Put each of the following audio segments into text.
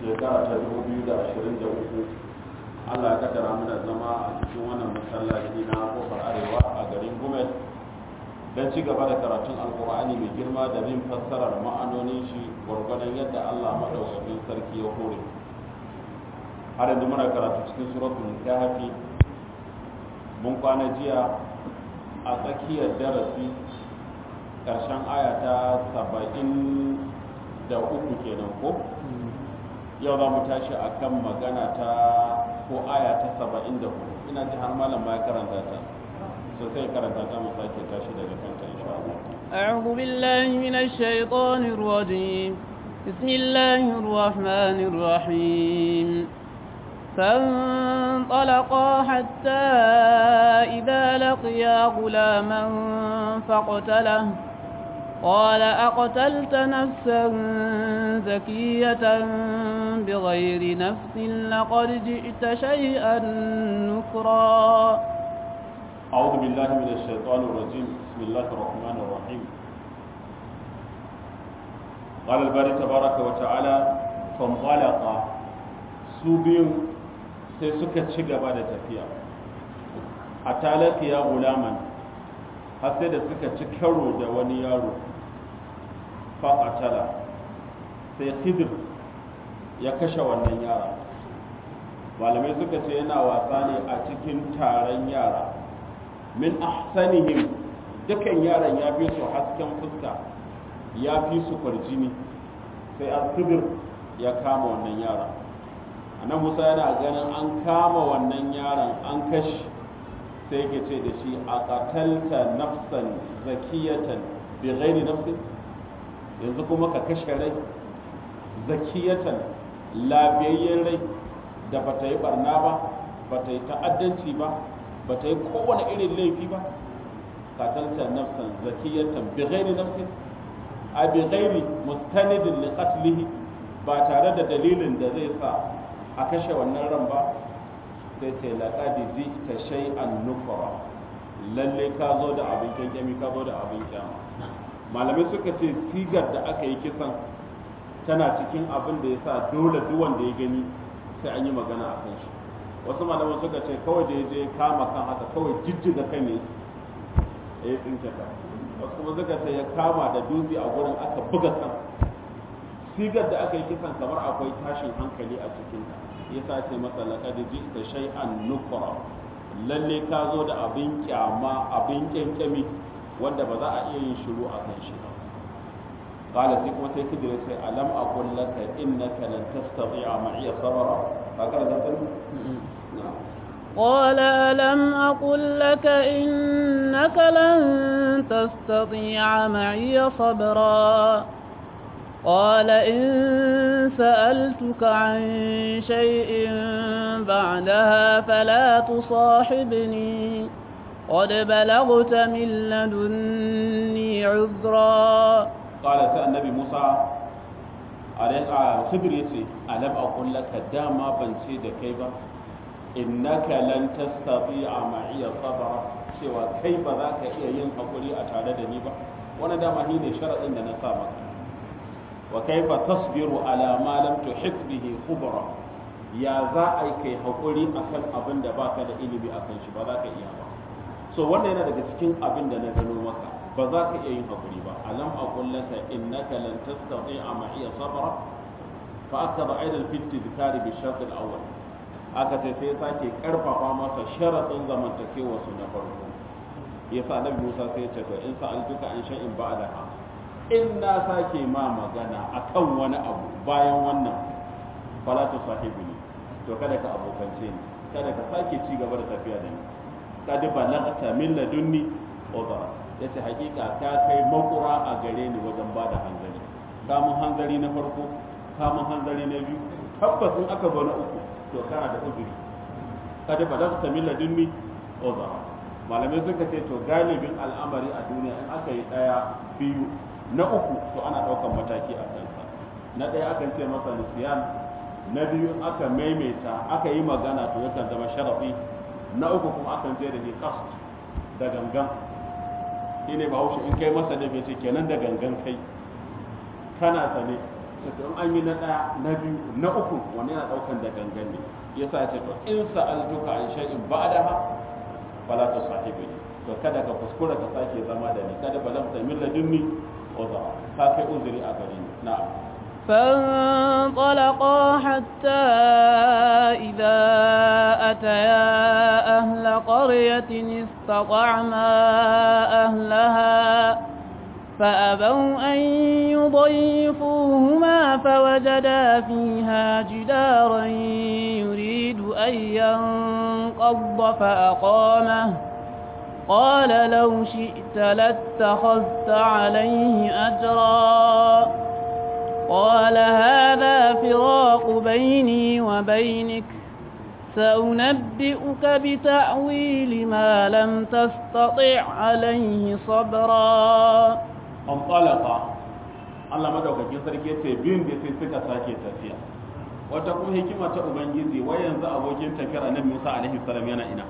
shekara ta 2023 Allah ya kaddara mana zama a cikin wannan masallaci na kofar arewa a garin Gumel don ci gaba da karatun alkur'ani mai girma da bin fassarar ma'anonin shi gwargwadon yadda Allah maɗaukakin sarki ya hore har yanzu muna karatu cikin suratul kahfi mun kwana jiya a tsakiyar darasi ƙarshen aya ta saba'in da uku kenan ko yau za mu tashi a kan magana ta ko aya ta saba'in da hudu ina ji har malam ma ya karanta ta so sai karanta ta mu sake tashi daga kanta insha Allah أعوذ بالله من الشيطان الرجيم بسم الله الرحمن الرحيم فانطلقا حتى إذا لقيا غلاما فاقتله قال أقتلت نفسا زكية بغير نفس لقد جئت شيئا نكرا أعوذ بالله من الشيطان الرجيم بسم الله الرحمن الرحيم قال الباري تبارك وتعالى فانطلقا سوبين sai suka ci gaba da tafiya a talaka ya gulaman har sai da suka ci karo da wani yaro faƙatala sai khidir ya kashe wannan yara malamai suka ce yana wasa ne a cikin taron yara min ahsanihim dukan yaran ya fi su hasken fuska ya fi su kwarjini sai al-khidir ya kama wannan yara annan musa yana ganin an kama wannan yaron an kashe sai yake ce da shi a ƙatalta nafsan zakiyatan bi ghairi nafsin yanzu kuma ka kashe rai zakiyatan lafiyayyen rai da ba ta yi barna ba ba ta yi ta'addanci ba ba ta yi kowane irin laifi ba ƙatalta nafsan zakiyatan bi ghairi nafsin a bi ghairi mustanidin li qatlihi ba tare da dalilin da zai sa a kashe wannan ran ba sai ce laƙadi ji ta shay'an nufara lalle ka zo da abin kyankyami ka zo da abin kyama malamai suka ce sigar da aka yi kisan tana cikin abin da ya sa dole duk wanda ya gani sai an yi magana a kan shi wasu malamai suka ce kawai da ya je kama kan haka kawai jijjiga kan ne ya yi tsinke ka wasu kuma suka ce ya kama da dutse a gurin aka buga kan sigar da aka yi kisan kamar akwai tashin hankali a cikinta ya sace masa laqad ji'ta shay'an nukra lalle ka zo da abin kyama abin kyankyami wanda ba za a iya yin shiru a kan shi ba qala sai kuma sai kidire sai alam aqul laka innaka lan tastati'a ma'iya sabra haka da tan قال ألم أقل لك إنك لن تستطيع معي صبرا قال إن سألتك عن شيء بعدها فلا تصاحبني قد بلغت من لدني عذرا قال النبي موسى عليه خبر يتي ألم أقول لك داما بنتي دكيبا إنك لن تستطيع معي صبرا cewa kai ba za ka iya yin hakuri a tare da ni ba wani dama shi ne sharaɗin da na sa maka wa kaifa tasbiru ala ma lam tuhit bihi khubra ya za a yi kai hakuri akan abin da baka da ilimi akan shi ba za ka iya ba so wannan yana daga cikin abin da na gano maka ba za ka iya yin hakuri ba alam aqul laka innaka lan tastati'a ma'iya sabra fa akaba aidan fi tadhkari bi shart al-awwal aka ce sai sake karfafa masa sharadin zamantakewa su na farko yasa annabi Musa sai ya ce to in sa'altuka an shay'in ba'daha in na sake ma magana akan wani abu bayan wannan fala ta sahibi ne to kada ka abokance ni kada ka sake ci gaba da tafiya da ni kad balagta min ladunni udra yace hakika ka kai makura a gare ni wajen bada hanzari ka mun hanzari na farko ka mun hanzari na biyu tabbas in aka zo na uku to kana da uzuri kad balagta min ladunni udra malamai suka ce to galibin al'amari a duniya in aka yi daya biyu na uku to ana ɗaukan mataki a kansa na ɗaya akan ce masa nisiyan na biyu aka maimaita aka yi magana to yakan zama sharafi na uku kuma akan ce da ni qasd da gangan shi ne bahaushe in kai masa da ce kenan da gangan kai kana sane ce to an yi na ɗaya na biyu na uku wani yana ɗaukan da gangan ne yasa ya ce to in sa'altuka an shay'in ba'daha fala tusahibni to kada ka kuskura ka sake zama da ni kada balagta min ladunni uzra ka kai uzuri a gare ni na'am فانطلقا حتى إذا أتيا أهل قرية استطعما أهلها فأبوا أن يضيفوهما فوجدا فيها جدارا يريد أن ينقض فأقامه قال لو شئت لاتخذت عليه أجرا قال هذا فراق بيني وبينك سأنبئك بتأويل ما لم تستطع عليه صبرا antalaka Allah madaukakin sarki yace biyun da sai suka sake tafiya wata kuma hikima ta ubangiji wai yanzu abokin tafiyar annabi Musa alaihi salam yana ina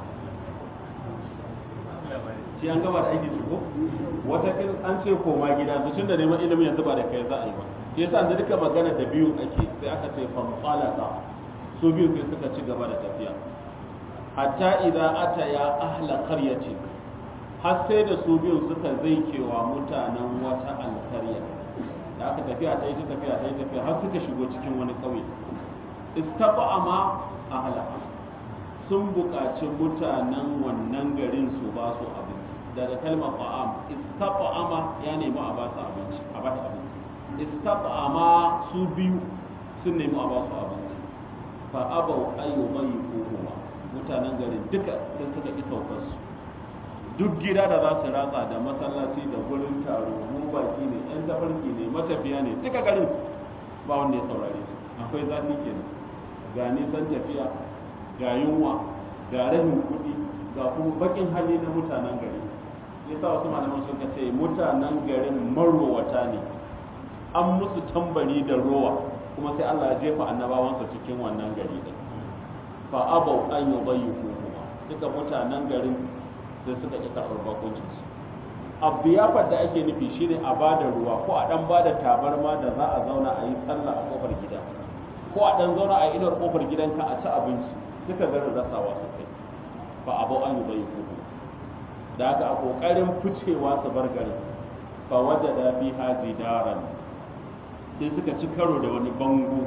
shi an gaba da aiki shi ko wata kin an ce koma gida to tunda neman ilimin yanzu ba da kai za a yi ba shi yasa da duka magana da biyun ake sai aka ce fantalaka su biyu sai suka ci gaba da tafiya hatta idza ataya ahla qaryatin har sai da su biyun suka zai kewa mutanen wata alkarya da aka tafiya ta yi ta tafiya ta yi tafiya har suka shigo cikin wani ƙauye istaba ma ahla sun buƙaci mutanen wannan garin su ba su abinci daga kalmar fa'am istaba ama ya nemi a ba su abinci a ba su abinci istaba ma su biyu sun nemi a ba su abinci fa abau ayyubayi ko mutanen garin duka sai suka ƙi saukar su duk gida da za su ratsa da masallaci da gurin taro mu baki ne yan tafarki ne matafiya ne duka garin ba wanda ya saurare su akwai zafi kenan ga nisan tafiya ga yunwa ga rahin kuɗi ga kuma bakin hali na mutanen gari yasa wasu malaman suka ce mutanen garin marowata ne an musu tambari da rowa kuma sai Allah ya jefa annabawansa cikin wannan gari din fa abau an yubayyiku kuma duka mutanen garin sai suka ƙi karɓar bakuncinsu abu yafar da ake nufi shine a ba da ruwa ko a ɗan ba da tabarma da za a zauna a yi sallah a ƙofar gida ko a ɗan zauna a inuwar ƙofar gidanka a ci abinci duka garin rasawa su kai ba abu an yi bai kudu da haka a ƙoƙarin ficewa su bar garin fa waje da fi haji daren sai suka ci karo da wani bango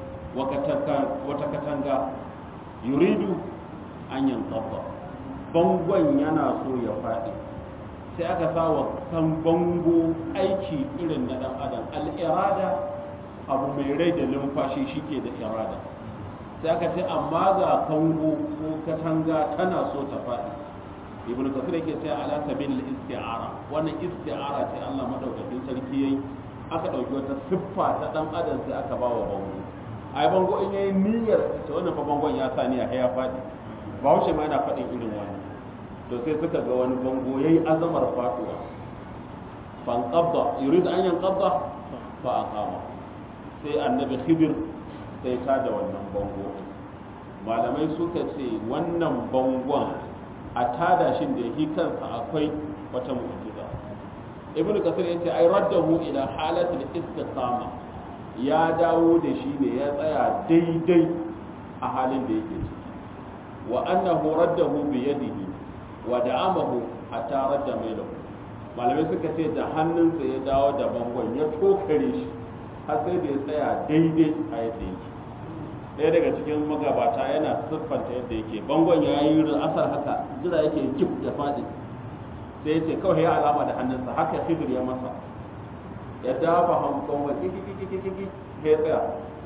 wata katanga yuridu an yankabba bangon yana so ya faɗi sai aka sa wa kan bango aiki irin na ɗan adam al'irada abu mai rai da numfashi shike da irada sai aka ce amma ga kango ko katanga tana so ta faɗi ibn kasir yake ce ala sabil isti'ara wannan isti'ara ce Allah madaukakin sarki yayi aka dauki wata siffa ta dan adam sai aka ba wa bango ai bango in yayi niyyar ta wannan fa bangon ya sa niyya ya faɗi bahaushe ma yana faɗin irin wannan to sai suka ga wani bango yayi azamar faɗuwa fan qabda yurid an yanqadda fa aqama sai annabi khidir sai ta da wannan bango malamai suka ce wannan bangon a tada shin da yake kansa akwai wata mu'jiza ibnu kasir yace ai raddahu ila halatul istiqama ya dawo da shi ne ya tsaya daidai a halin da yake ciki wa annahu raddahu bi yadihi wa da'amahu hatta radda mailahu malamai suka ce da hannunsa ya dawo da bangon ya tokare shi har sai da ya tsaya daidai a yadda yake ɗaya daga cikin magabata yana siffanta yadda yake bangon ya yi asar haka jira yake kif da faɗi sai ya ce kawai ya alama da hannunsa haka hidir ya masa ya dafa hankon wa kiki ya tsaya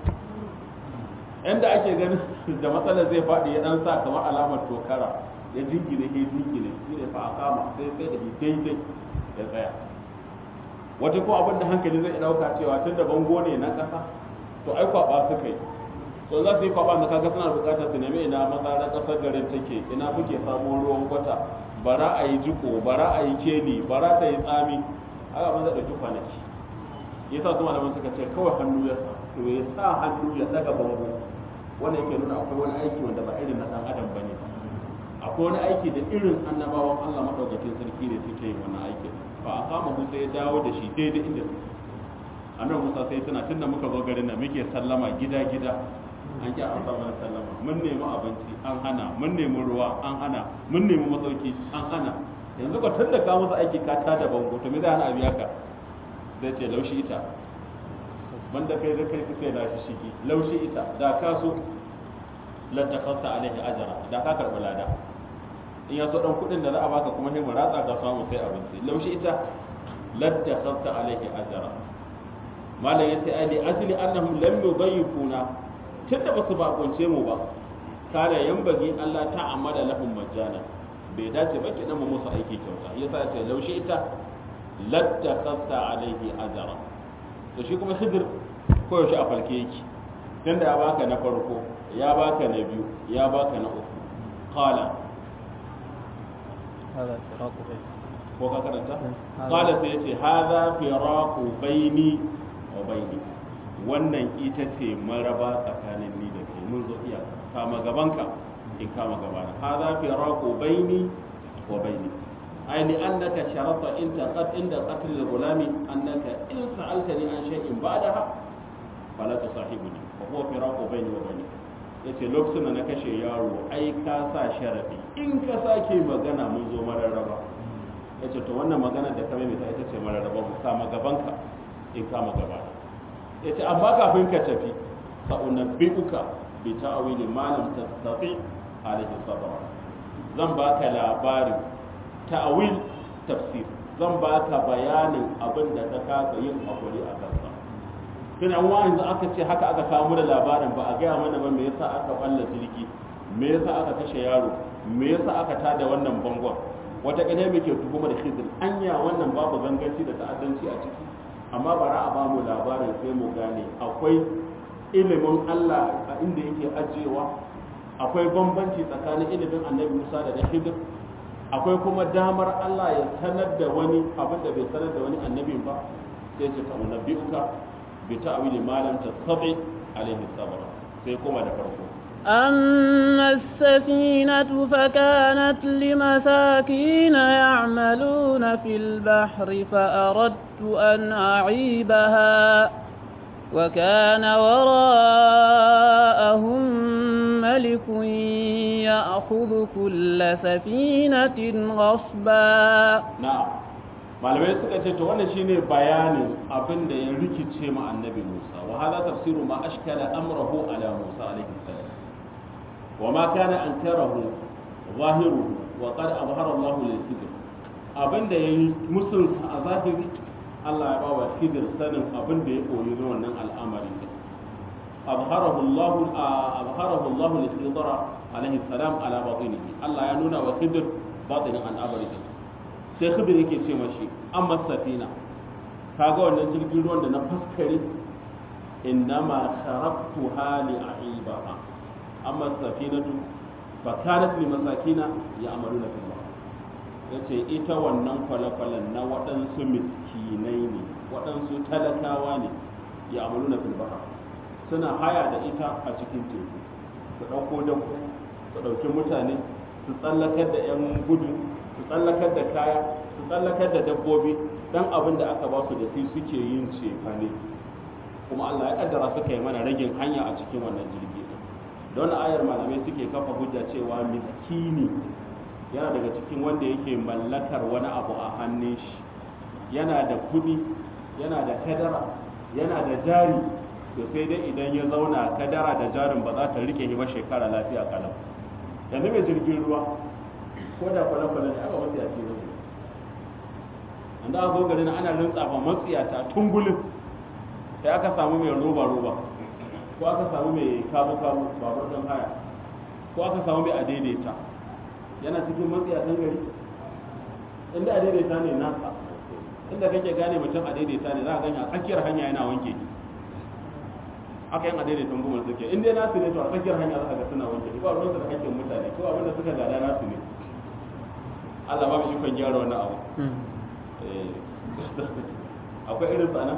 inda ake ganin da matsalar zai faɗi ya ɗan sa kamar alamar tokara ya jingine ya jingine shi ne fa a kama sai sai da daidai ya tsaya wata ko abin da hankali zai ɗauka cewa tun da bango ne na ƙasa to ai kwaɓa suka yi to za su yi kwaɓa da kaga suna buƙatar su nemi ina matsalar ƙasar garin take ina kuke samun ruwan kwata bara a yi jiko bara a yi keli bara ta yi tsami haka ban zai ɗauki kwanaki ya sa su malaman suka ce kawai hannu ya sa to ya sa hannu ya ɗaga bango wanda yake nuna akwai wani aiki wanda ba irin na ɗan adam ba ne akwai wani aiki da irin annabawan Allah maɗaukakin sarki ne suke yin wannan aikin ba a kama musa ya dawo da shi daidai inda suke annabi Musa sai tana tunda muka zo garin nan muke sallama gida gida an ki amsa mana sallama mun nemi abinci an hana mun nemi ruwa an hana mun nemi masauki an hana yanzu ka tunda ka musu aiki ka tada bango to me zai hana abiya ka zai ce laushi ita banda kai da kai suke da shi shiki laushi ita da ka so lattakhasta alaihi ajra da ka karbi lada in ya so dan kudin da za a baka kuma sai mu ratsa ka samu sai abinci laushi ita lattakhasta alaihi ajra malam yace ai li ajli annahum lam yudayyifuna tunda basu bakunce mu ba kana yambagi Allah ta'amala lahum majana bai dace ba kidan mu musu aiki kyauta yasa ya ce laushi ita lattakhasta alaihi ajra to shi kuma hidir ko yaushe a falke yake tunda ya baka na farko ya baka na biyu ya baka na uku qala هذا فراق بين ko ka karanta qala sai yace hadha firaqu baini wa baini wannan ita ce maraba tsakanin ni da kai mun zo iya kama gabanka in kama gabana hadha firaqu baini wa baini ay li annaka sharata inta qad inda qatl al-gulami annaka in sa'altani an shay'in ba'daha fala tusahibuni wa huwa firaqu baini wa baini yace lokacin da na kashe yaro ai ka sa sharadi in ka sake magana mun zo mararraba yace to wannan magana da ka maimaita ita ce mararraba mu kama gabanka in kama gabana yace amma kafin ka tafi sa unabbi'uka bi ta'wili ma lam tastati alaihi sabra zan baka labarin ta'wil tafsir zan baka bayanin abin da ka kasa yin hakuri a kansa tun an yanzu aka ce haka aka samu da labarin ba a gaya mana ba me yasa aka balla jirgi me yasa aka kashe yaro me yasa aka tada wannan bangon wata kadai muke tuhumar khidir anya wannan babu ganganci da ta'addanci a ciki amma bara a ba mu labarin sai mu gane akwai ilimin Allah a inda yake ajiyewa akwai bambanci tsakanin ilimin annabi Musa da na khidir akwai kuma damar Allah ya sanar da wani abin da bai sanar da wani annabin ba sai ce ta unabbi'uka bi ta'wili ma lam tastati alaihi sabra sai kuma da farko أما السفينة فكانت لمساكين يعملون في البحر فأردت أن أعيبها وكان وراءهم ملك يأخذ كل سفينة غصبا na'am malamai suka ce to wannan shine bayanin abin da ya rikice ma annabi Musa wa hada tafsiru ma ashkala amrahu ala Musa alaihi salam wa ma kana ankarahu zahiruhu wa qad abhara Allah lil khidr abin da yayi musun a zahiri Allah ya bawa khidr sanin abin da ya koyi na wannan al'amari abharahu Allah abharahu Allah lil khidr alaihi salam ala batinihi Allah ya nuna wa khidr batinin al'amari sai khidir yake ce mashi amma safina kaga wannan jirgin ruwan da na faskare innama kharaqtu hali aibaha amma safinatu fa kanat li masakina ya'maluna fil bahr yace ita wannan kwale-kwalen na waɗansu miskinai ne waɗansu talakawa ne ya'maluna fil bahr suna haya da ita a cikin teku su ɗauko dabbo su ɗauki mutane su tsallakar da 'yan gudu su tsallakar da kaya su tsallakar da dabbobi dan abin da aka ba su da shi suke yin cefane kuma Allah ya kaddara suka yi mana ragin hanya a cikin wannan jirgi don ayar malamai suke kafa hujja cewa miskini yana daga cikin wanda yake mallakar wani abu a hannun shi yana da kudi yana da kadara yana da jari to sai dai idan ya zauna kadara da jarin ba za ta rike shi ba shekara lafiya kalau yanzu mai jirgin ruwa ko da kwale-kwale ne aka matsiyaci ne wanda aka zo garin ana rintsafa matsiyata tungulin sai aka samu mai roba-roba ko aka samu mai kabu-kabu babur don haya ko aka samu mai adaidaita yana cikin matsiyatan gari inda adaidaita ne nasa inda kake gane mutum adaidaita ne za a ganya a tsakiyar hanya yana wanke aka yin adaidaitan gumar suke in dai nasu ne to a tsakiyar hanya za a ga suna wanke ba ruwansu da hakkin mutane ko abinda suka gada nasu ne Allah ba mu ikon gyara wani abu akwai irin tsana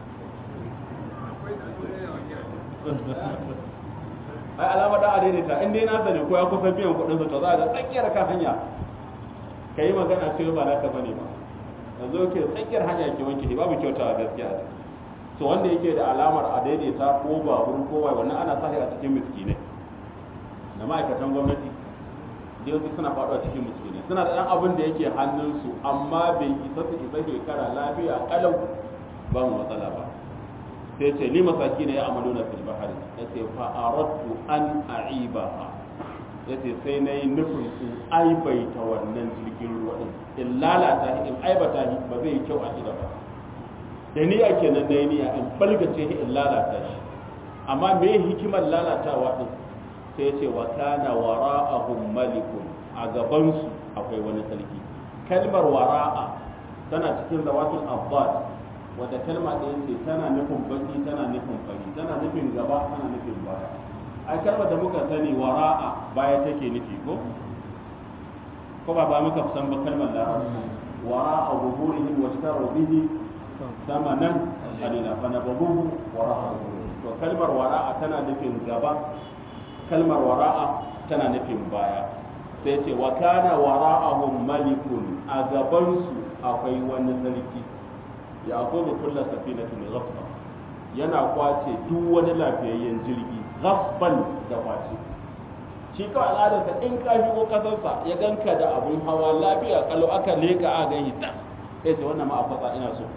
ai alama da adaidaita in dai nasa ne ko ya kusa biyan kuɗin sa to za a ga tsakiyar kan hanya ka yi magana ce ba naka bane ba yanzu ke tsakiyar hanya ke wanke babu kyautawa gaskiya to wanda yake da alamar a daidaita ko babur ko wai wannan ana sahi a cikin miskinai da ma'aikatan gwamnati da yawanci suna faɗuwa cikin miskinai suna da ɗan abin da yake hannunsu amma bai isa su isa shekara lafiya kalau ba mu matsala ba sai ce li masaki ne ya amalu na fil bahari ya ce fa aradtu an a'ibaha ya ce sai na yi nufin in aibaita wannan jirgin ruwa din in lalata shi in aibata shi ba zai yi kyau a gida ba da niyya kenan na yi niyya in balgace shi in lalata shi amma me hikimar lalatawa din sai ya ce wa kana wara'ahum malikun a gabansu akwai wani sarki kalmar wara'a tana cikin zawatul abbad wadda kalma ɗaya ce tana nufin baki tana nufin fari tana nufin gaba tana nufin baya a kalmar da muka sani wara'a baya take nufi ko ko ba ba muka san ba kalmar larabci wara'a zuhurihim washtaru bihi samanan qalila fa nabaduhu wara'a to kalmar wara'a tana nufin gaba kalmar wara'a tana nufin baya sai ce wa kana wara'ahum malikun a gabansu akwai wani sarki ya akwai kulla safinatin ghasba yana kwace duk wani lafiyayyen jirgi ghasban da kwace shi kawai al'adarsa in ka shigo kasarsa ya ganka da abun hawa lafiya kalau aka leka a gani ta sai ce wannan ma a fasa ina so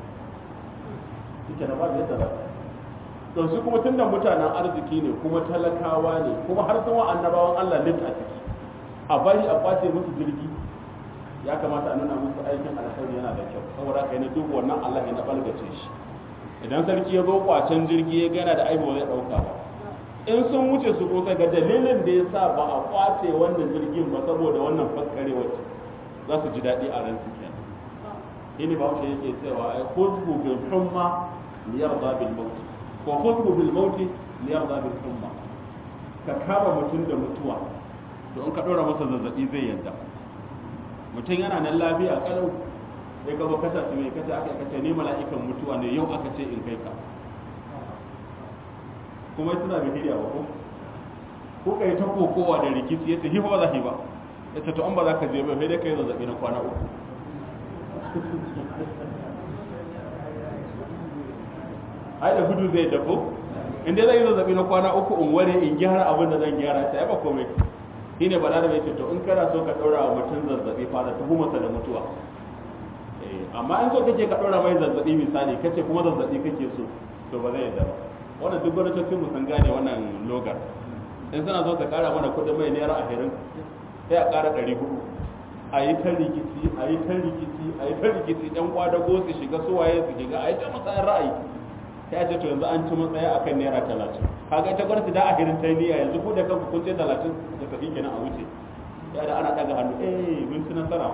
shike da babu yadda za to su kuma tunda mutanen arziki ne kuma talakawa ne kuma har sun wa annabawan Allah lit a ciki a bari a kwace musu jirgi ya kamata a nuna musu aikin alkhairi yana da kyau saboda kai na duk wannan Allah ya na balgace shi idan sarki ya zo kwacen jirgi ya gana da aibu zai dauka ba in sun wuce su ko ga dalilin da ya sa ba a kwace wannan jirgin ba saboda wannan faskare wacce za su ji daɗi a ran su kenan ini ba wuce yake cewa ai khudhu bil humma liyarda bil maut ko khudhu bil maut liyarda bil humma ka kama mutum da mutuwa to in ka dora masa zazzabi zai yadda mutum yana nan lafiya kalau sai ka kasa su mai kace aka kace ni mala'ikan mutuwa ne yau aka ce in kai ka kuma suna bai hidiya ba ko ko kai ta kokowa da rikici yace hifa ba za ki ba yace to an ba za ka je ba sai dai kai zazzabi na kwana uku ai da gudu zai dafo in dai zai yi zazzabi na kwana uku in ware in gyara abin da zan gyara sai ba komai shi ne bala da mai ce to in kana so ka ɗora wa mutum zazzabi fara tuhumarsa da mutuwa amma in so kake ka ɗora mai zazzabi misali kace kuma zazzabi kake so to ba zai yadda ba wannan duk gwamnatocin mu sun gane wannan logar in suna so ka ƙara mana kuɗin mai naira ashirin sai a ƙara ɗari hudu a yi ta rikici a yi ta rikici a yi ta rikici ɗan kwadago su shiga suwaye su shiga a yi ta musayar ra'ayi sai a ce to yanzu an ci matsaya akan naira talatin kaga ita gwamnati da ahirin ta niyya yanzu ku da kanku kun ce talatin da tafi kenan a wuce ya da ana daga hannu eh mun ci nasara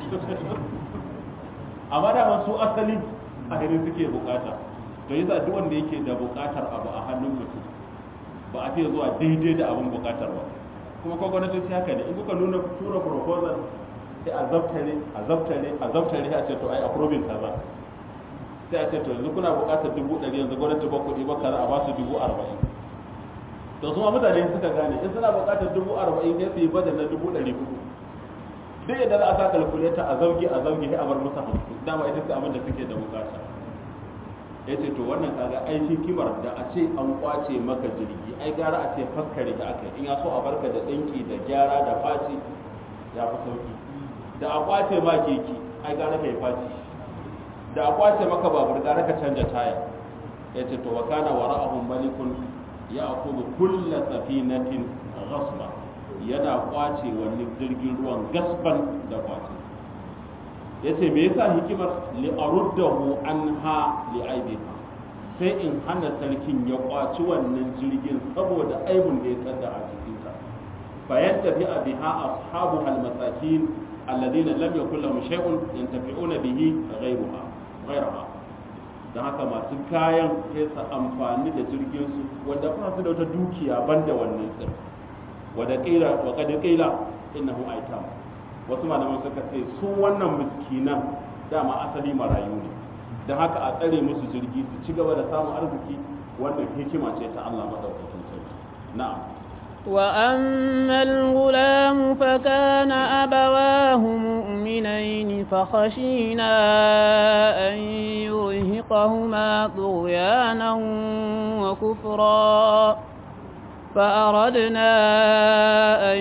amma da su asali ahirin suke bukata to yasa duk wanda yake da bukatar abu a hannun mutum ba a fiye zuwa daidai da abin bukatar ba kuma ko gwamnati sai haka ne in kuka nuna tura proposal sai a zabtare a zabtare a zabtare a ce to ai approving kaza sai a ce to yanzu kuna buƙatar dubu ɗari yanzu gwamnati ba kuɗi ba kaza a ba su dubu arba'in to su ma mutane suka gane in suna buƙatar dubu arba'in sai su yi bada na dubu ɗari hudu duk yadda za a sa kalkuleta a zauge a zauge sai a bar musu hamsin dama ita ce abin da suke da buƙata ya ce to wannan kaga ai hikimar da a ce an kwace maka jirgi ai gara a ce faskare da aka in ya so a barka da ɗinki da gyara da faci ya fi sauki da a kwace ma keke ai gara ka yi faci da a kwace maka babur gara ka canja taya ya ce to wakana wa ra'ahum malikun ya akudu kulla safinatin ghasba yana kwace wani jirgin ruwan gasban da kwace ya ce me yasa hikimar li aruddahu anha li aibiha sai in hana sarkin ya kwaci wannan jirgin saboda aibun da ya tsada a cikinsa bayan tafi'a biha ashabu al-masakin alladhina lam yakul lahum shay'un yantafi'una bihi ghayruha ghayraha dan haka masu kayan sai su amfani da jirgin su wanda ba su da wata dukiya banda wannan tsir wada qila wa qad qila innahu aitam wasu malaman suka ce su wannan miskinan dama asali marayu ne don haka a tsare musu jirgi su ci gaba da samun arziki wannan hikima ce ta Allah madaukakin sarki na'am وأما الغلام فكان أبواه مؤمنين فخشينا أن يرهقهما طغيانا وكفرا فأردنا أن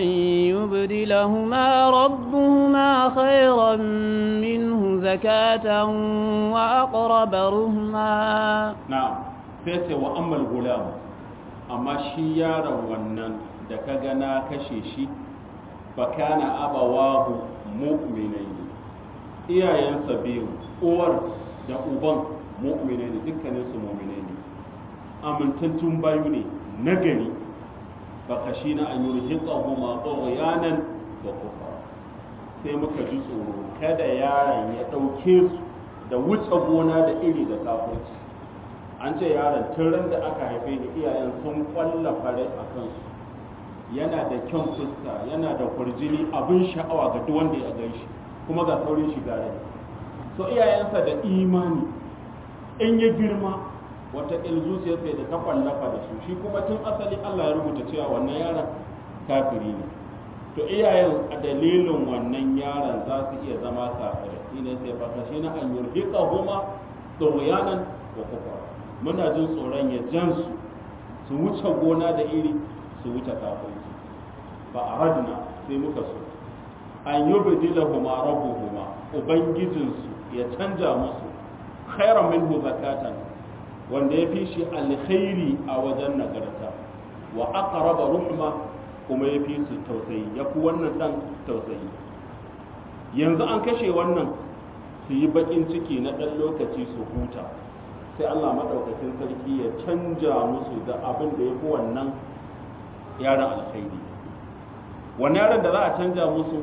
يبدلهما ربهما خيرا منه زكاة وأقرب رهما na'am sai ce wa ammal gulam amma shi yaron wannan da ka ga na kashe shi fa kana abawahu mu'minai iyayensa biyu uwar da uban mu'minai ne dukkanin su mu'minai ne amintattun bayu ne nagari fa kashina an yurhiqahuma tughyanan wa kufra sai muka ji tsoro kada yaron ya dauke su da wuce gona da iri da kafirci an ce yaron tun ran da aka haife ni iyayen sun kwalla fare a kansu yana da kyan fuska yana da kurjini abin sha'awa ga duk wanda ya gan shi kuma ga saurin shiga rai so iyayensa da imani in ya girma wata zuciyar sai da ta kwallafa da su shi kuma tun asali Allah ya rubuta cewa wannan yaron kafiri ne to iyayen a dalilin wannan yaron za su iya zama kafirai shine sai faka shi na an yurhiqa huma tughyanan wa kufra muna jin tsoron ya jan su su wuce gona da iri su wuce kafirci ba a radna sai muka so an yi bidila huma rabbuhuma ubangijinsu ya canja musu khairan minhu zakatan wanda ya fi shi alkhairi a wajen nagarta wa aqraba ruhma kuma ya fi su tausayi ya fi wannan dan tausayi yanzu an kashe wannan su yi bakin ciki na ɗan lokaci su huta sai Allah maɗaukakin sarki ya canja musu da abin da ya fi wannan yaron alkhairi wani yaron da za a canja musu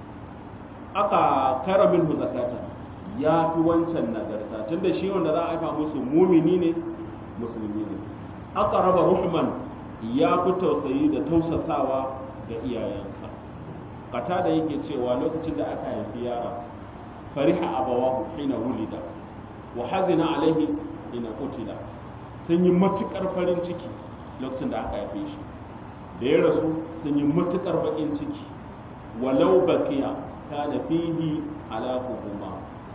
aka kara min zakata ya fi wancan nagarta tunda shi wanda za a haifa musu mumini ne musulmi ne aka raba ruhman ya fi tausayi da tausasawa ga iyayensa kata da yake cewa lokacin da aka haifi yara fariha abawahu hina wulida wa hazina alaihi ina kutila sun yi matukar farin ciki lokacin da aka haife shi da ya rasu sun yi matukar bakin ciki walau bakiya kana fihi ala hukuma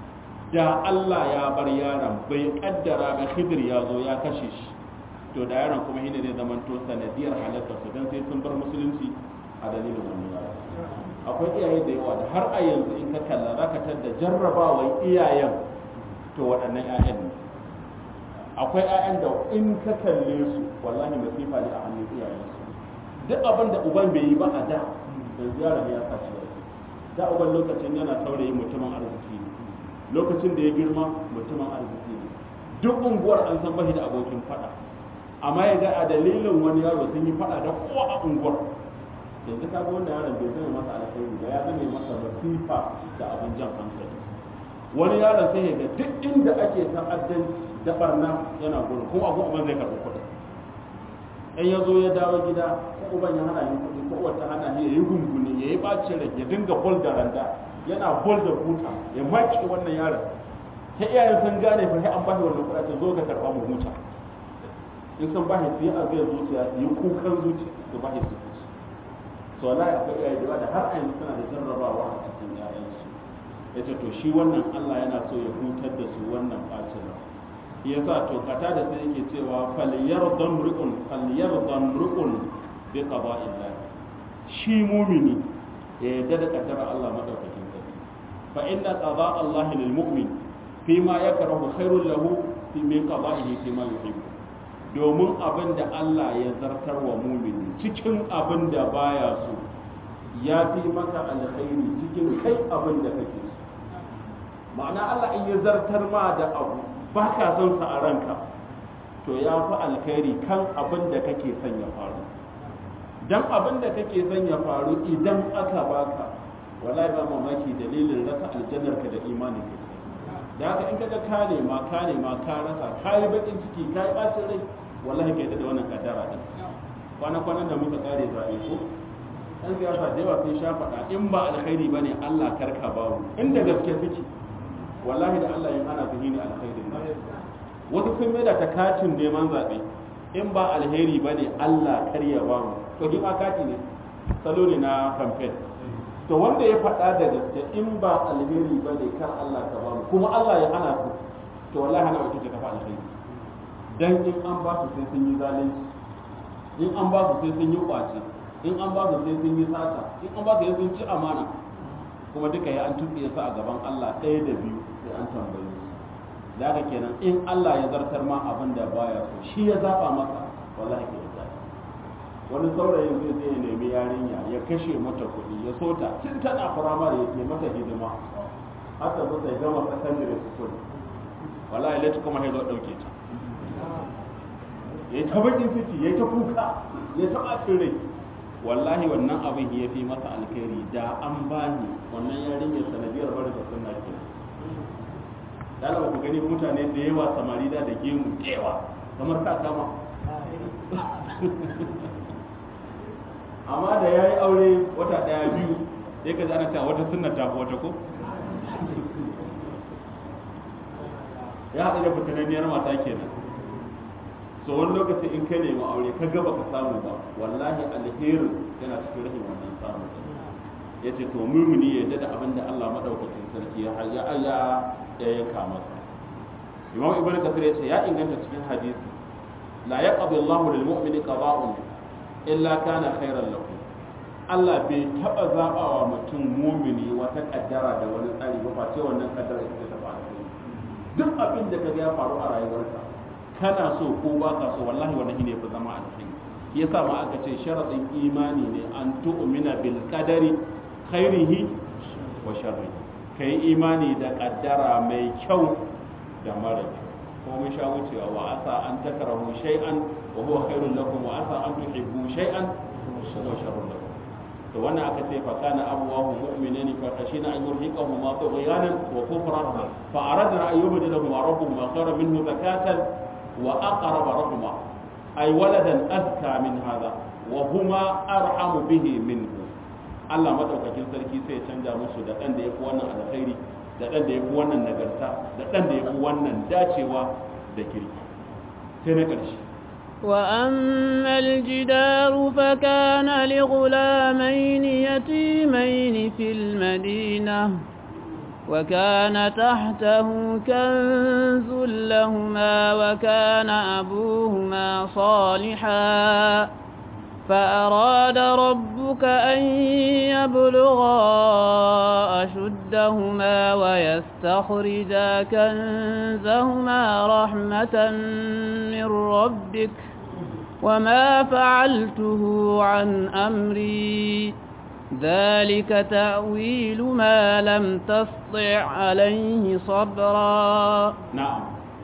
da Allah ya bar yaron bai kaddara ba khidir ya zo ya kashe shi to da yaron kuma shine zai zama to sanadiyar halatta su dan sai sun bar musulunci a dalilin wannan yaron akwai iyaye da yawa da har a yanzu in ka kalla zaka tadda jarrabawan iyayen to waɗannan 'ya'yan ne akwai 'ya'yan da in ka kalle su wallahi masifa ne a hannun iyayensu duk abin da uban bai yi ba a da yanzu yaron ya sa shi da uban lokacin yana saurayi mutumin arziki ne lokacin da ya girma mutumin arziki ne duk unguwar an san bashi da abokin fada amma ya ga a dalilin wani yaro sun yi fada da kowa a unguwar yanzu ka ga wanda yaron bai zama masa alkhairi ba ya zama masa masifa da abin jan hankali wani yaron sai ya ga duk inda ake ta'addanci da barna yana gurin kuma abu abin zai karɓi kuɗi in ya zo ya dawo gida ko uban ya hana yin kuɗi ko wata hana ne ya yi gunguni ya yi ɓacin rai ya dinga bol da randa yana bol da buta ya maki wannan yaron ta iyayen sun gane fa sai an bashi wannan kuɗaɗen zo ka karɓa mu huta in sun bashi su yi aziyar zuciya su yi kukan zuciya su bashi su kuci so wallahi akwai iyaye da da har a yanzu suna da jarrabawa a cikin yayansu ya ce to shi wannan Allah yana so ya hutar da su wannan ɓacin rai yasa to kata da sai yake cewa falyardan ru'un falyardan ru'un bi qada'illah shi mumini ya yarda da kaddara Allah madaukakin sarki fa inna qada Allah lil mu'min fi ma yakrahu khairul lahu fi min qada'ihi fi ma yuhibbu domin abin da Allah ya zartar wa mumini cikin abin da baya so ya fi maka alkhairi cikin kai abin da kake so ma'ana Allah in ya zartar ma da abu ba ka son sa a ranka to ya fi alkhairi kan abin da kake son ya faru dan abin da kake son ya faru idan aka baka wallahi ba mamaki dalilin rasa aljannar ka da imanin ka da haka in kaga ka nema ka nema ka rasa ka yi bakin ciki ka yi bacin rai wallahi kai da wannan kaddara din kwana kwanan da muka kare zabe ko dan siyasa da yawa sun sha faɗa in ba alkhairi bane Allah karka bawo inda gaske suke wallahi da Allah yin ana zuhi ne alkhairin nan wasu sun mai da ta katin neman zaɓe in ba alheri ba ne Allah kar ya ba mu to ni ma kati ne salo ne na campaign to wanda ya faɗa da gaske in ba alheri ba ne kar Allah ka ba mu kuma Allah ya hana su to wallahi hana wata ta tafi alheri dan in an ba su sai sun yi zalunci in an ba su sai sun yi kwace in an ba su sai sun yi sata in an ba su sai sun ci amana kuma duka ya an tuɓe su a gaban Allah ɗaya da biyu sai an tambaye su da haka kenan in Allah ya zartar ma abin da baya so shi ya zaba maka wallahi ke da wani saurayin zai zai nemi yarinya ya kashe mata kuɗi ya sota tun tana firamare ya ke mata hidima har ta zo ta gama secondary school wallahi lati kuma ya zo ɗauke ta ya ta bakin ciki ya ta kuka ya ta ɓacin rai wallahi wannan abin ya fi masa alkhairi da an bani wannan yarinyar sanadiyar bari da sunna ke dala ku gani mutane da yawa samari da da gemu da yawa kamar ka kama amma da ya yi aure wata ɗaya biyu sai ka ana cewa wata sunna ta wata ko ya haɗu da fitananniyar mata kenan so wani lokaci in ka nemi aure ka gaba ka samu ba wallahi alherin yana cikin rahin wannan samu ya ce to mumuni ya da abin da Allah madaukakin sarki ya ya ya yanka masa imam ibnu kasir ya ce ya inganta cikin hadisi la yaqdi Allahu lil mu'mini qada'un illa kana khairan lahu Allah bai taba zabawa mutum mumini wata kaddara da wani tsari ba face wannan kaddara ita ta faru duk abin da kaga ya faru a rayuwarka kana so ko ba ka so wallahi wannan shine fi zama alkhairi yasa ma aka ce sharadin imani ne an tu'mina bil qadari khairihi wa sharrihi kai imani da kaddara mai kyau da mara kyau ko mun sha wucewa wa asa an takrahu shay'an wa huwa khairul lakum wa asa an tuhibbu shay'an wa huwa sharrun lakum to wannan aka ce fa kana abuwahu mu'minin fa khashina an yurhiqahuma tughyanan wa kufran fa aradna an yubdilahuma rabbuhuma khayran minhu zakatan وأقرب رحمة أي ولدا أذكى من هذا وهما أرحم به منه Allah madaukakin sarki sai ya canja musu da ɗan da ya fi wannan alkhairi da ɗan da ya fi wannan nagarta da ɗan da ya fi wannan dacewa da kirki sai na ƙarshe وأما الجدار فكان لغلامين يتيمين في المدينة وكان تحته كنز لهما وكان أبوهما صالحا فأراد ربك أن يبلغا أشدهما ويستخرجا كنزهما رحمة من ربك وما فعلته عن أمري ذلك تأويل ما لم تسطع عليه صبرا na'am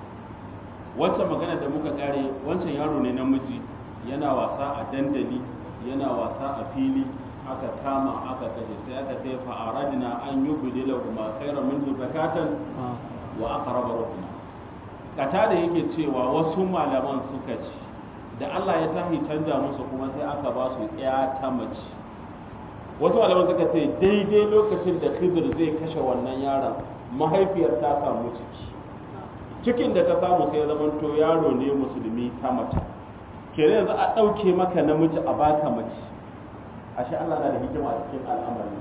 wancan magana da muka kare wancan yaro ne namiji yana wasa a dandali yana wasa a fili aka kama aka kashe sai aka ce fa aradna an yubdila kuma khairan minhu zakatan wa aqrab ruhma kata da yake cewa wasu malaman suka ce da Allah ya tahi canja musu kuma sai aka ba su ya ta mace wasu malaman suka ce daidai lokacin da Khidir zai kashe wannan yaron mahaifiyar ta samu ciki cikin da ta samu sai zaman to yaro ne musulmi ta mace kenan yanzu a ɗauke maka namiji a baka mace ashe Allah na da hikima a cikin al'amari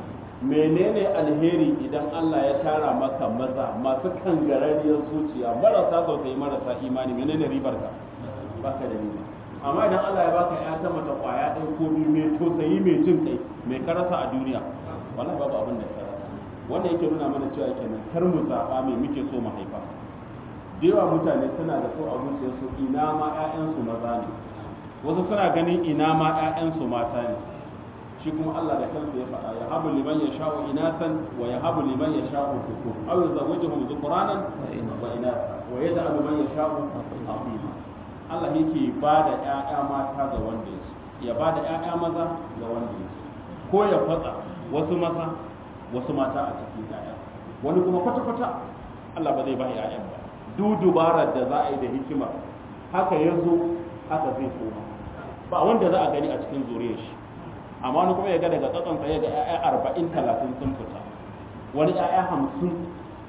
menene alheri idan Allah ya tara maka maza masu kangararriyar zuciya marasa tausayi marasa imani menene ribar ka baka da riba amma idan Allah ya baka ya ta mata kwaya ɗaya ko biyu mai tausayi mai jin kai mai karasa a duniya wallahi babu abin da ka rasa wannan yake nuna mana cewa kenan kar mu zaɓa mai muke so mu haifa da yawa mutane suna da so a zuciyarsu ina ma 'ya'yansu maza ne wasu suna ganin ina ma 'ya'yansu mata ne shi kuma Allah da kansa ya faɗa ya habu liman ya sha'u inasan wa ya habu liman ya sha'u dhukur aw yuzawwijuhum dhukranan wa inasa wa yaj'alu man yasha'u aqima Allah yake ba da 'ya'ya mata ga wanda ya ya ba da 'ya'ya maza ga wanda ya ko ya fatsa wasu maza wasu mata a cikin 'ya'ya wani kuma kwata-kwata Allah ba zai ba 'ya'yan ba duk dubarar da za a yi da hikima haka ya zo haka zai koma ba wanda za a gani a cikin zuriyar shi amma wani kuma ya ga daga tsatson tsaye ga 'ya'ya arba'in talatin sun fita wani 'ya'ya hamsin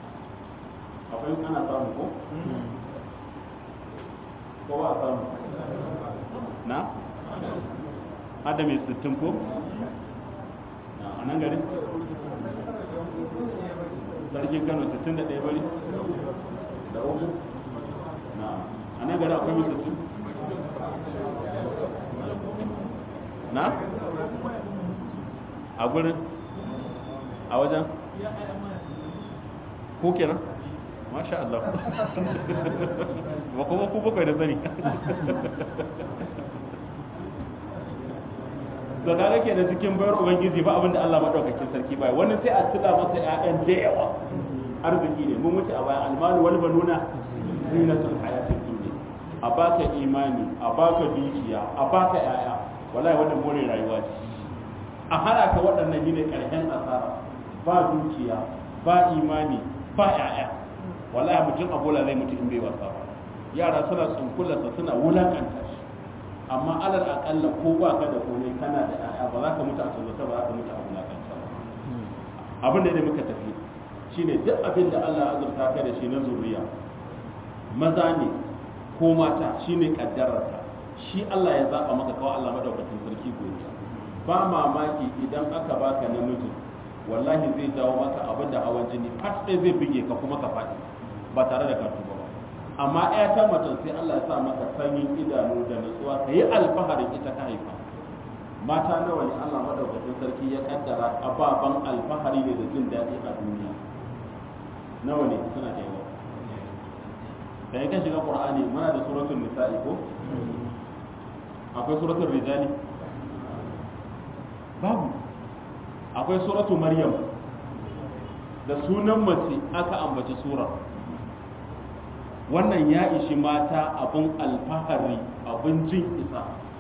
akwai ana samu ko ko ba a samu na hada mai sittin ko a nan garin sarkin kano sittin da ɗaya bari da uku na a nan garin akwai mai sittin na a gurin a wajen ko kenan masha Allah ba kuma ku bakwai da sani da kaga ke da cikin bayar ubangiji ba abinda Allah madaukakin sarki bai wani sai a tula masa ƴaƴan da yawa arziki ne mun wuce a bayan almalu wal banuna zinatul hayatid dunya a baka imani a baka dukiya a baka ƴaƴa wallahi wannan more rayuwa ce a hana ka waɗannan ne ƙarshen asara ba dukiya ba imani ba ƴaƴa wallahi mutum abola zai mutu in bai wasa ba yara suna tsunkularsa suna wulakanta shi amma alal akalla ko ba ka da komai kana da ƴaƴa ba za ka mutu a tsanzata ba za ka mutu a wulakanta ba abin da muka tafi shine duk abin da Allah ya azurta ka da shi na zuriya maza ne ko mata shine kaddararka shi Allah ya zaba maka kawai Allah madaukakin sarki godiya ba mamaki idan aka baka namiji wallahi zai jawo maka abin da hawan jini fat ɗaya zai bige ka kuma ka faɗi ba tare da ka tuba ba amma ɗaya ta mutum sai Allah ya sa maka sanyin idanu da nutsuwa ka yi alfaharin ita ka haifa mata nawa ne Allah madaukakin sarki ya kaddara ababan alfahari ne da jin daɗi a duniya nawa ne suna da yawa da in ka shiga qur'ani muna da suratul nisa'i ko akwai suratul rijali babu akwai suratul maryam da sunan mace aka ambaci surar wannan ya ishi mata abin alfahari abin jin isa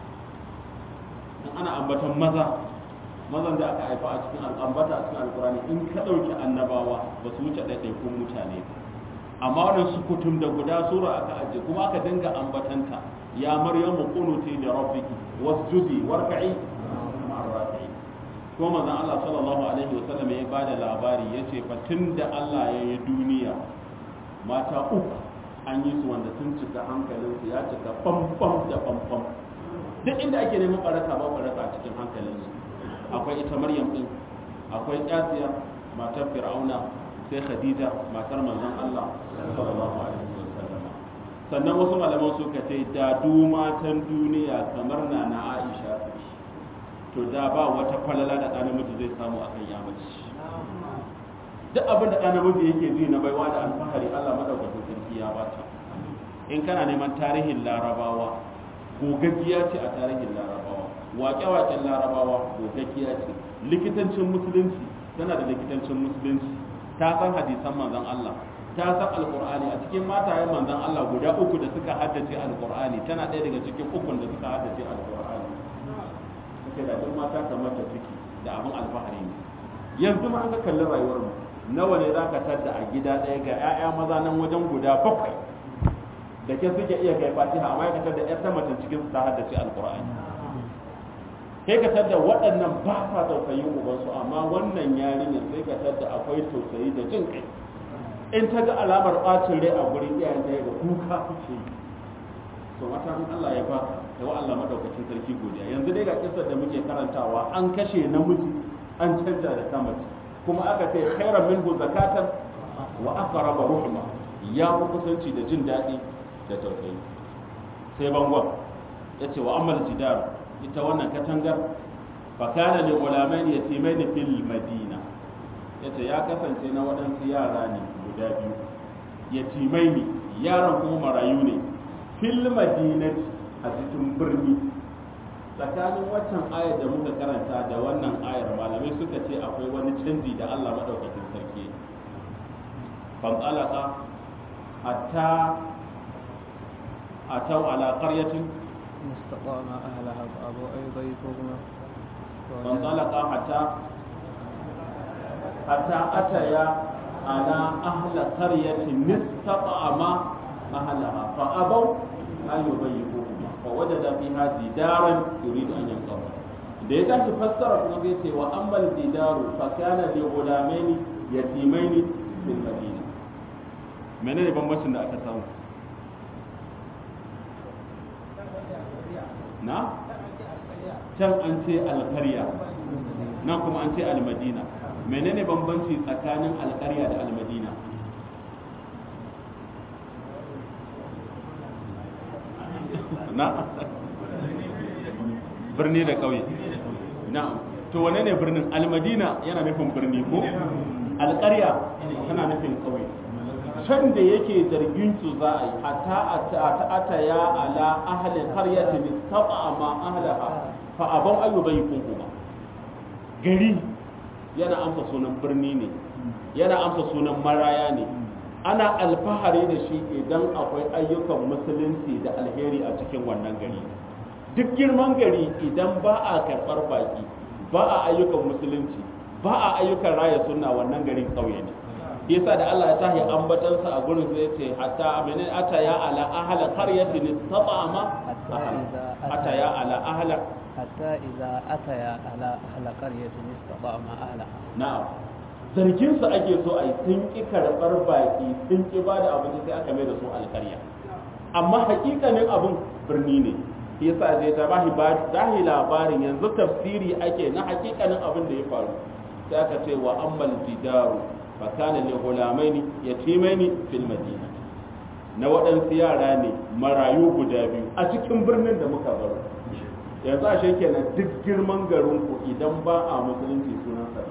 in ana ambatan maza mazan da aka haifa a cikin al'ambata a cikin alkurani in ka ɗauki annabawa ba su wuce ɗaiɗaikun mutane ba amma wannan sukutum da guda sura aka ajiye kuma aka dinga ambatanta ya maryamu qunuti li rabbiki wasjudi warka'i ma'ar rafi'in kuma manzon Allah sallallahu alaihi wasallam ya bada labari yace fa tunda Allah ya yi duniya mata uku an yi su wanda sun cika hankalinsu ya cika bambam da bambam duk inda ake neman baraka ba baraka a cikin hankalinsu akwai ita maryam din akwai asiya matar fir'auna sai khadija matar manzon Allah sallallahu alaihi wasallam sannan wasu malaman suka ce da du matan duniya kamar na na Aisha to da ba wata falala da ɗan namiji zai samu akan yamaci duk abin da ɗan namiji yake ji na baiwa da alfahari Allah madaukakin sarki ya bata in kana neman tarihin larabawa gogaggiya ce a tarihin larabawa waƙe-waƙen larabawa gogaggiya ce likitancin musulunci tana da likitancin musulunci ta san hadisan manzon Allah ta san alqur'ani a cikin matayen manzon Allah guda uku da suka haddace alqur'ani tana ɗaya daga cikin ukun da suka haddace alqur'ani take da duk mata kamar ta ciki da abin alfahari ne yanzu ma an ka kalli rayuwar mu nawa ne zaka tadda a gida ɗaya ga 'ya'ya maza nan wajen guda bakwai da ke suke iya kai fatiha amma ya tadda 'yar ta mace cikin su ta haddace alqur'ani kai ka tadda waɗannan ba sa tausayin ubansu amma wannan yarinyar sai ka tadda akwai tausayi da jin kai in ta ga alamar ɓacin rai a gurin iyayen ta ga kuka kuke yi to mata in Allah ya baka da wa Allah madaukakin sarki godiya yanzu dai ga kissar da muke karantawa an kashe namiji an canja da ta mace kuma aka ce khairan minhu zakatan wa aqraba ruhma ya fi kusanci da jin daɗi da tausayi sai bangon yace wa amal jidar ita wannan katangar fakana li gulamain yatimain fil madina yace ya kasance na waɗansu yara ne guda biyu yatimai ne yaran kuma marayu ne fil madinati a cikin birni tsakanin waccan ayar da muka karanta da wannan ayar malamai suka ce akwai wani canji da Allah madaukakin sarki fan alaka hatta atau ala qaryatin استقام أهلها فأبوا أن يضيفوهما فانطلقا حتى حتى أتيا على أهل قرية استطعما أهلها فأبوا أن يضيفوهما فوجد فيها جدارا يريد أن ينقض da ya tashi fassara kuma zai ce wa ammal didaru fa kana li ghulamaini yatimaini fil madina menene bambancin da aka samu na can an ce alkarya nan kuma an ce almadina menene bambanci tsakanin alkarya da almadina na birni da ƙauye na to wane ne birnin almadina yana nufin birni ko alƙarya tana nufin ƙauye can da yake zargin su za a yi hatta a ata ya ala ahalin qaryatin istaba ma ahlaha fa abau ayyuban kuma gari yana amsa sunan birni ne yana amsa sunan maraya ne ana alfahari da shi idan akwai ayyukan musulunci da alheri a cikin wannan gari duk girman gari idan ba a karɓar baki ba a ayyukan musulunci ba a ayyukan raya sunna wannan garin ƙauye ne yasa da Allah ya tahi ambatansa a gurin sai ce hatta aminin ata ya ala ahla qaryatin istata'ama ata ya ala ahla hatta idza ataya ala ahla qaryatin istata'ama ahlaha na'am zargin su ake so ai sun ki karɓar baki sun ki ba da abinci sai aka mai da su alƙarya amma hakikanin abun birni ne yasa zai ta bahi dahi labarin yanzu tafsiri ake na hakikanin abin da ya faru sai aka ce wa ammal jidaru fa kana li ghulamaini yatimaini fil madina na waɗansu yara ne marayu guda biyu a cikin birnin da muka baro yanzu a kenan duk girman garin ku idan ba a musulunci sunan sa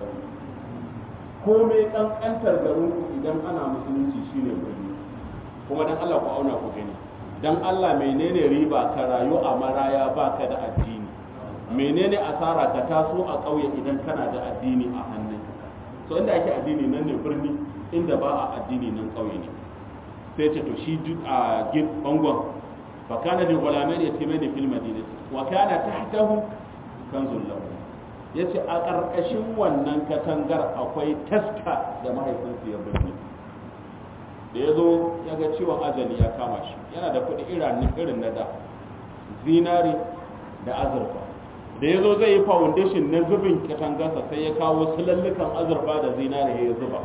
komai kankantar garin ku idan ana musulunci shine birni kuma dan Allah ku auna ku gani dan Allah menene riba ka rayu a maraya baka da addini menene asara ka taso a ƙauye idan kana da addini a hannun so inda ake addini nan ne birni inda ba a addini nan ƙauye ne sai ce to shi duk a gid bangon fa kana li ghulamain yatimain fil madinati wa kana tahtahu kanzul lahu yace a ƙarƙashin wannan katangar akwai taska da mahaifinsu ya birni da ya zo ya ga ciwon ajali ya kama shi yana da kuɗi irin na da zinari da azurfa da ya zo zai yi foundation na zubin katangarsa sai ya kawo sulallukan azurfa da zinari ya zuba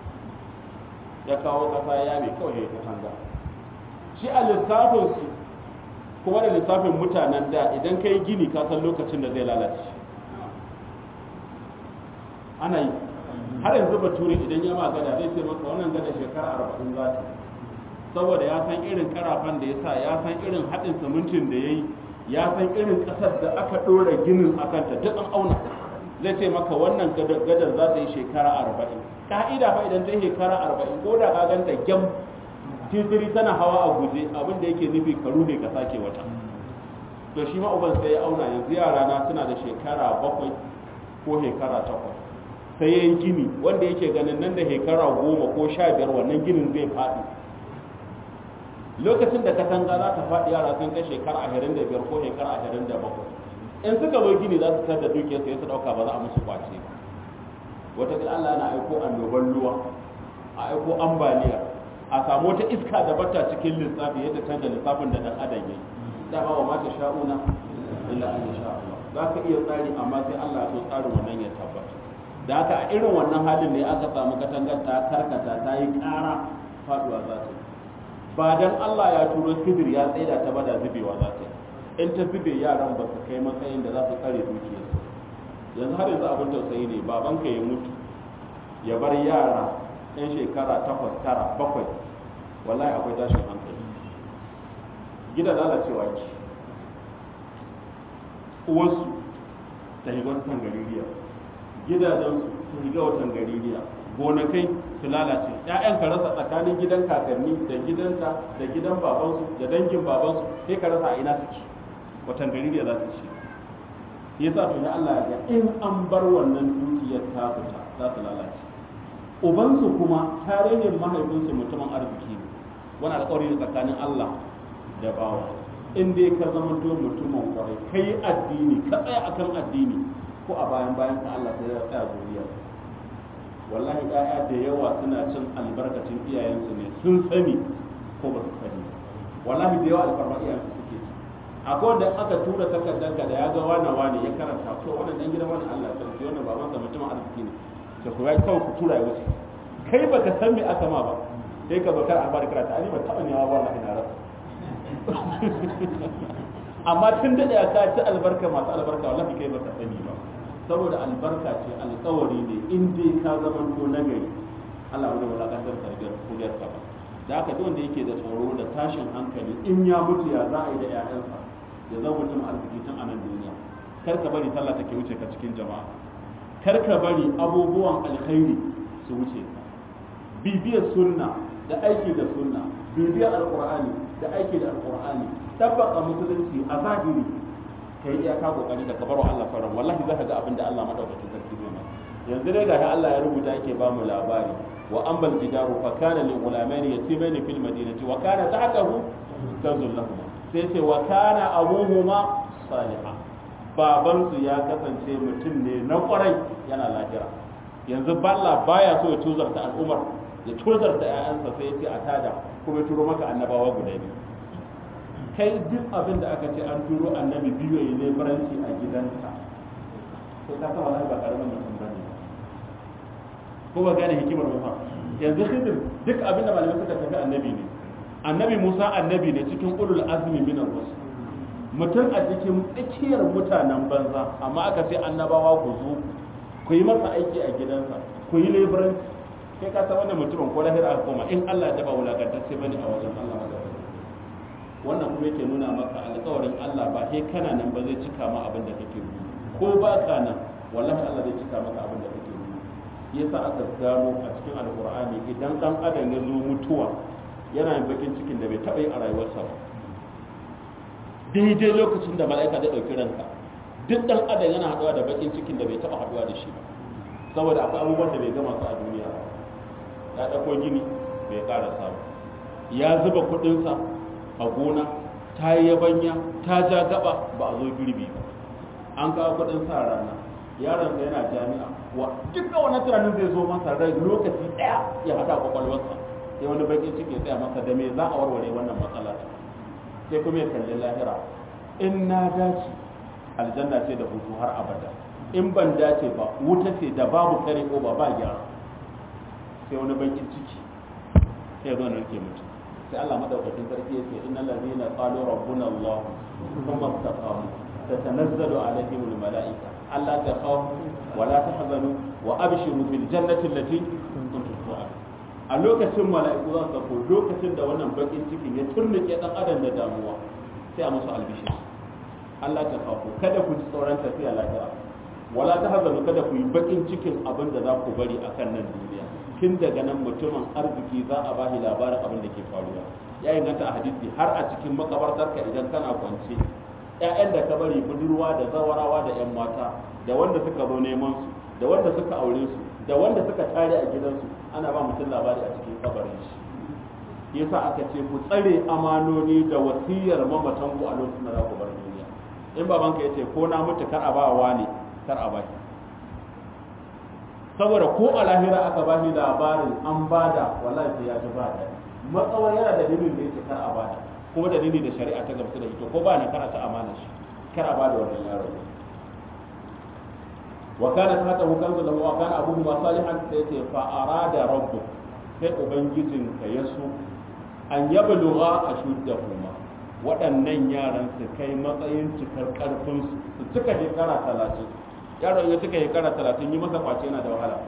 ya kawo ƙasa ya mai kawai ya katanga shi a lissafinsu kuma da lissafin mutanen da idan ka yi gini ka san lokacin da zai lalace ana yi har yanzu bature idan ya magana zai ce maka wannan gada shekara arba'in za ta saboda ya san irin karafan da ya sa ya san irin haɗin simintin da ya yi ya san irin ƙasar da aka ɗora ginin a kanta duk an auna zai ce maka wannan gadar za ta yi shekara arba'in ka'ida fa idan ta yi shekara arba'in ko da ka ganta gyam titiri tana hawa a guje abin da yake nufi karu ne ka sake wata to shi ma uban sai ya auna yanzu yara na suna da shekara bakwai ko shekara takwas sai ya yi gini wanda yake ganin nan da shekara goma ko sha biyar wannan ginin zai faɗi lokacin da katanga za ta faɗi yara sun kai shekara ashirin da biyar ko shekara ashirin da bakwai in suka zo gini za su tar da dukiyar su ya su ɗauka ba za a musu kwace ba wata Allah na aiko annoban ruwa a aiko ambaliya a samu wata iska da bata cikin lissafi ya tar da lissafin da ɗan adam ya yi da ba wa mata sha'una illa an sha Allah za ka iya tsari amma sai Allah ya so tsarin wannan ya tabbata da haka a irin wannan halin ne aka samu katangar ta karkata ta yi ƙara faduwa za ta ba dan Allah ya turo sidir ya tsaida ta bada zubewa za ta in ta zube yaran ba su kai matsayin da za su tsare dukiyarsu yanzu har yanzu abin tausayi ne babanka ya mutu ya bar yara yan shekara takwas tara bakwai wallahi akwai tashin hankali gida lalacewa ki uwansu ta higa watan gaririya gidajensu su higa watan gaririya gonakai su lalace ƴaƴan ka rasa tsakanin gidan kakanni da gidanta da gidan babansu da dangin babansu sai ka rasa a ina suke watan gaririya za su ce yasa to da Allah ya in an bar wannan dukiyar ta fita za su lalace ubansu kuma tarihin mahaifinsu mutumin arziki ne wani alƙawari ne tsakanin Allah da bawa in dai ka zama to mutumin kwarai kai addini ka tsaya akan addini ko a bayan bayan ka Allah sai ya tsaya zuriya wallahi ƴaƴa da yawa suna cin albarkacin iyayensu ne sun sani ko ba su sani wallahi da yawa alfarma iyayensu suke ci akwai wanda aka tura takardar ka da ya ga wani wani ya karanta to wannan dan gidan wani Allah ya sarki wannan baban sa mutumin arziki ne to ku ya kawai ku tura ya wuce kai baka san me aka ma ba sai ka bakar a bada karatu ani ba taba ne wa wallahi na rasa amma tun da ya ka ci albarka masu albarka wallahi kai baka sani ba saboda albarka ce alƙawari ne in dai ka zama to nagari Allah wani wulakantar sargar kuriyar ka ba da haka duk wanda yake da tsoro da tashin hankali in ya mutu ya za a yi da 'ya'yansa ya zama mutum arziki tun a nan duniya kar ka bari sallah take wuce ka cikin jama'a kar ka bari abubuwan alkhairi su wuce ka bibiyar sunna da aiki da sunna bibiyar alqur'ani da aiki da alqur'ani tabbaka musulunci a zahiri kai iyaka kokari da kabar wa Allah faran wallahi zaka ga abin da Allah madaukakin sarki ne yanzu dai gashi Allah ya rubuta yake ba mu labari wa ambal jidaru fa kana lil ghulamain yatimain fil madinati wa kana tahtahu kanzul lahum sai ce wa kana abuhuma salihah baban su ya kasance mutum ne na kwarai yana lahira yanzu balla baya so ya tuzarta al'umar ya tuzarta ƴaƴansa sai ya ce a tada kuma ya turo maka annabawa guda biyu kai duk abin da aka ce an turo annabi biyu ya ne baranci a gidansa sai ka san wallahi ba karamin mutum bane ko ba gane hikimar ba yanzu khidir duk abin da malamai suka tafi annabi ne annabi Musa annabi ne cikin ulul azmi min ar-rusul mutum a cikin tsakiyar mutanen banza amma aka ce annabawa ku zo ku yi masa aiki a gidansa ku yi leburanci kai ka san wannan mutumin ko lahira aka koma in Allah ya daba wulakantacce bane a wajen Allah wannan kuma yake nuna maka alƙawarin Allah ba sai kana nan ba zai cika ma abin da kake yi ko ba ka nan wallahi Allah zai cika maka abin da kake yi yasa aka gano a cikin alƙur'ani idan dan adam ya zo mutuwa yana yin bakin cikin da bai taɓa yi a rayuwarsa ba daidai lokacin da mala'ika zai ɗauki ranka duk dan adam yana haɗuwa da bakin cikin da bai taɓa haɗuwa da shi ba saboda akwai abubuwan da bai gama su a duniya ba ya ɗauko gini bai ƙarasa ba ya zuba kuɗinsa a gona ta yi yabanya ta ja gaba ba a zo girbi ba an kawo kudin sa rana yaron sa yana jami'a wa duka wani tunanin zai zo masa rai lokaci daya ya hada kwakwalwarsa sai wani bakin ciki ya tsaya masa da me za a warware wannan matsala sai kuma ya kalli lahira in na dace aljanna ce da hutu har abada in ban dace ba wuta ce da babu kare ko ba ba gyara sai wani bakin ciki sai zo nan ke mutum sai Allah madaukakin sarki yake innal ladina qalu rabbuna Allah thumma istaqamu tatanazzalu alaihim al malaika alla takhafu wa la tahzanu wa abshiru bil jannati allati kuntum tu'adun a lokacin mala'iku za su sako lokacin da wannan bakin cikin ya turnuke dan adam da damuwa sai a musu albishir Allah ta kafu kada ku ji tsoron tafiya lafiya wala ta hazanu kada ku yi bakin cikin abin da za ku bari akan nan duniya tun daga nan mutumin arziki za a bashi labarin abin da ke faruwa ya inganta a hadisi har a cikin makabartarka idan kana kwance ƴaƴan da ka bari budurwa da zawarawa da ƴan mata da wanda suka zo neman su da wanda suka aure su da wanda suka tare a gidansu ana ba mutum labari a cikin kabarin shi yasa aka ce ku tsare amanoni da wasiyar mamatan ku a lokacin da za ku bar duniya in babanka ya ce ko na mutu kar a ba wa ne kar a baki saboda ko a lahira aka ba shi labarin an bada wallahi sai ya ji ba da matsawar yana da dalilin da yake kar a bada kuma dalili da shari'a ta gamsu da ita ko ba na kar ta amana shi kar a bada wannan yaro wa kana tahtahu kanzu lahu wa kana abuhu ma salihan sai ce fa arada rabbu sai ubangijin ka yaso an yablugha ashuddahuma waɗannan yaran su kai matsayin cikar karfin su su cika shekara talatin yaron ya cika shekara talatin yi masa kwace yana da wahala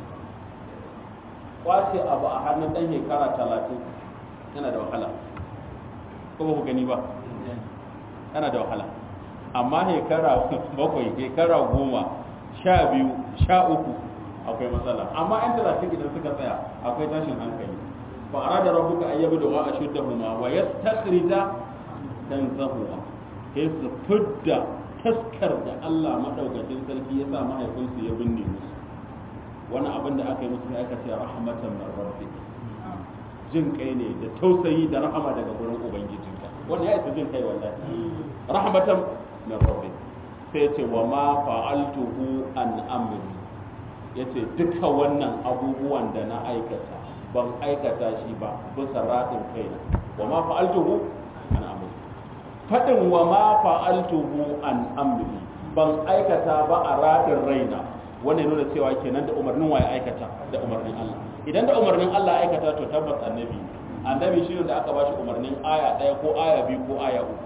kwace abu a hannun ɗan shekara talatin yana da wahala ko ba ku gani ba yana da wahala amma shekara bakwai shekara goma sha biyu sha uku akwai matsala amma yan talatin idan suka tsaya akwai tashin hankali fa arada rabbuka ayyabu da wa ashuddahuma wa yastakhrija kanzahuma sai su fidda taskar da Allah madaukakin sarki ya sa mahaifinsu ya binne musu wani abin da aka yi musu aka ce rahmatan min rabbik jin kai ne da tausayi da rahama daga gurin ubangijinka wannan ya isa jin kai wallahi rahmatan min rabbik sai ce wa ma fa'altuhu an amri yace duka wannan abubuwan da na aikata ban aikata shi ba bisa radin kaina wa ma fa'altuhu an amri fadin wa ma fa'altuhu an amri ban aikata ba a radin raina wannan nuna cewa kenan da umarnin waye aikata da umarnin Allah idan da umarnin Allah aikata to tabbas annabi annabi shi ne da aka bashi umarnin aya ɗaya ko aya biyu ko aya uku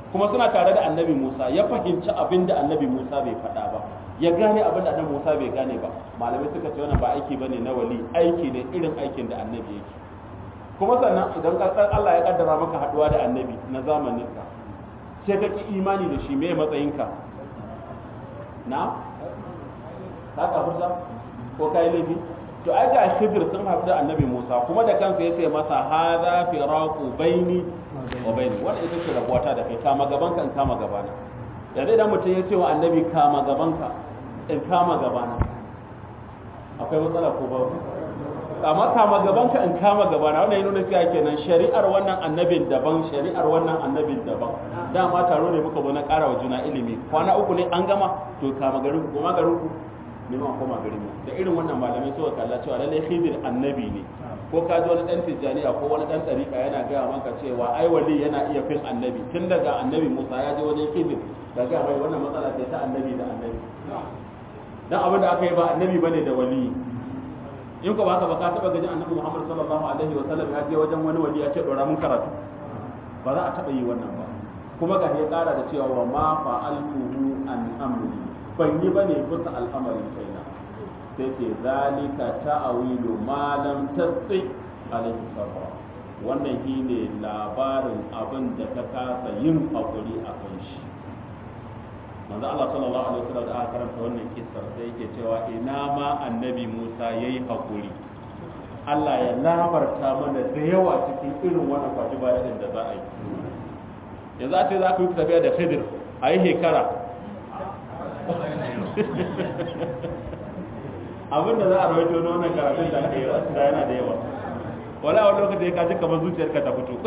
kuma suna tare da annabi Musa ya fahimci abin da annabi Musa bai faɗa ba ya gane abin da annabi Musa bai gane ba malamai suka ce wannan ba aiki bane na wali aiki ne irin aikin da annabi yake kuma sannan idan kasar Allah ya kaddara maka haduwa da annabi na zamanin ka sai ka ki imani da shi me matsayinka na ka kafurta ko kai laifi to ai ga Khidir sun haɗu da annabi Musa kuma da kansa ya ce masa hadha firaqu baini wa baini wannan ita ce rabuwata da kai kama gaban ka in kama gabana yanzu idan mutum ya ce wa annabi kama gaban ka in kama gabana akwai matsala ko babu amma kama gaban ka in kama gabana wannan yana nuna cewa kenan shari'ar wannan annabin daban shari'ar wannan annabin daban dama taro ne muka zo na ƙara wa juna ilimi kwana uku ne an gama to kama garin ku koma garin ku ne ma koma garin mu da irin wannan malamai suka kalla cewa lallai khidir annabi ne ko ka ji wani dan tijjaniya ko wani dan tsarika yana gaya maka cewa ai wali yana iya fin annabi tun daga annabi Musa ya je wajen khidir da ga mai wannan matsala ce ta annabi da annabi dan abin da aka yi ba annabi bane da wali in ko ba ka ba ka taba gajin annabi Muhammad sallallahu alaihi wa sallam ya je wajen wani wali ya ce dora mun karatu ba za a taba yi wannan ba kuma ga ya kara da cewa wa ma fa'altuhu an amri ban yi bane bisa al'amarin kaina sai ce zalika ta'awilu ma lam tasdi alaihi sabra wannan shine labarin abin da ka kasa yin hakuri a kan shi manzo Allah sallallahu alaihi wasallam da aka karanta wannan kissar sai yake cewa ina ma annabi Musa yayi hakuri Allah ya labarta mana da yawa cikin irin wannan kwaji bayan da za a yi yanzu a ce za ku yi tafiya da Khidir a yi shekara abin da za a rawaito na wannan karatun da aka yi da yana da yawa wala wani lokaci ya kaji kamar zuciyarka ta fito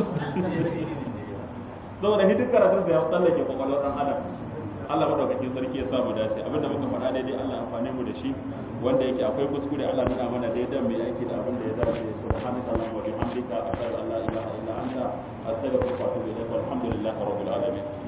saboda hidin karatun da ya tsallake kwakwalwar ɗan adam Allah madaukakin sarki ya samu dace abinda muka faɗa daidai Allah amfane mu da shi wanda yake akwai kuskure Allah nuna mana daidai mai aiki da abin da ya dace subhanaka allahumma wa bihamdika ashhadu an la ilaha illa anta astaghfiruka wa atubu ilaik walhamdulillahi rabbil alamin